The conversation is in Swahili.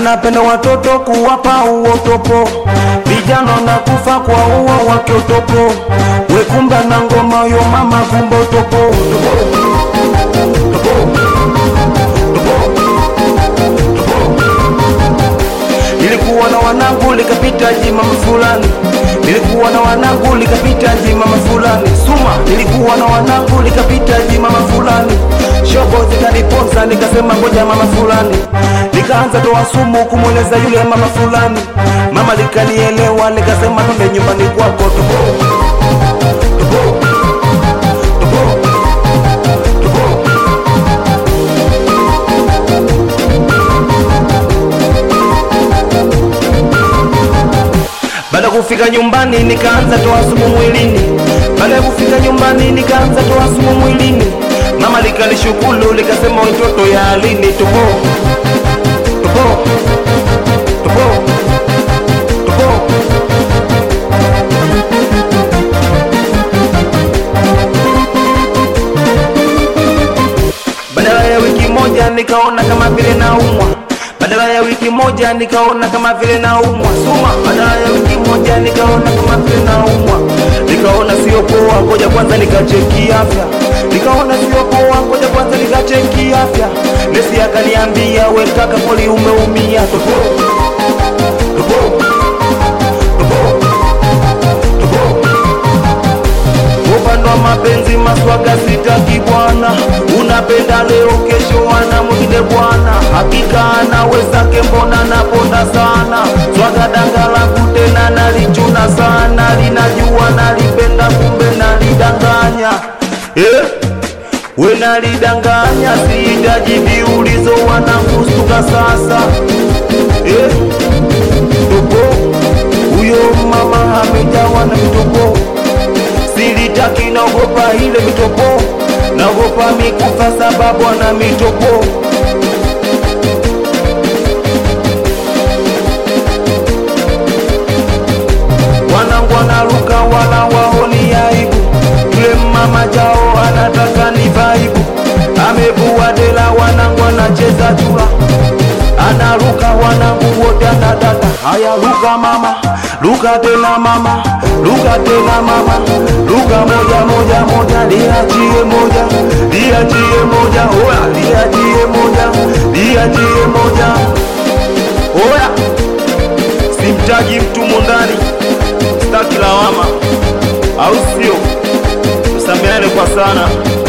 anapenda watoto kuwapa uotopo, vijana na kufa kwa uo wake utopo, wekumba na ngoma yo mama kumba utopo, Nilikuwa na wanangu likapita jimama fulani, nilikuwa na wanangu likapita jimama fulani, suma nilikuwa na wanangu likapita jimama fulani, shogo zikaniponza nikasema ngoja mama fulani, nikaanza toa sumu kumweleza yule mama fulani, mama likanielewa likasema twende nyumbani kwako tupo tupo tupo tupo Baada ya kufika nyumbani nikaanza toa sumu mwilini. Baada ya kufika nyumbani nikaanza toa sumu mwilini. Mama likanishukuru likasema watoto ya alini tupo tupo tupo tupo. Badala ya wiki moja nikaona kama vile naumwa badala ya wiki moja nikaona kama vile naumwa suma. Badala ya wiki moja nikaona kama vile naumwa, nikaona sio poa, ngoja kwanza nikacheki afya. Nikaona sio poa, ngoja kwanza nikacheki afya. Nesi akaniambia we kaka, kweli umeumia. Tupo tupo tupo tupo upande wa mapenzi maswaga sitaki bwana, unapenda leo kesho ana mwingine bwana, hakika anawezake, mbona naponda sana swaga danga langu tena nalichuna sana, linajua nalipenda kumbe nalidanganya eh? We nalidanganya, sihitaji viulizo, wanakustuka sasa eh? Tupo huyo mama amejawa na mitopo silitaki, naogopa ile mitopo, naogopa mikufa sababu ana mitopo. Wanangu wanaruka wala waoni aibu, yule mama jao anataka ni vaibu, amevua dela, wanangu anacheza chura anaruka wanangu wote anadata. Haya, ruka mama, ruka tena mama, ruka tena mama, ruka moja moja moja, liachie moja, liachie moja, oya, liachie moja, liachie moja, oya, simtaji mtu mundani, sitaki lawama, au sio? Tusameane kwa sana.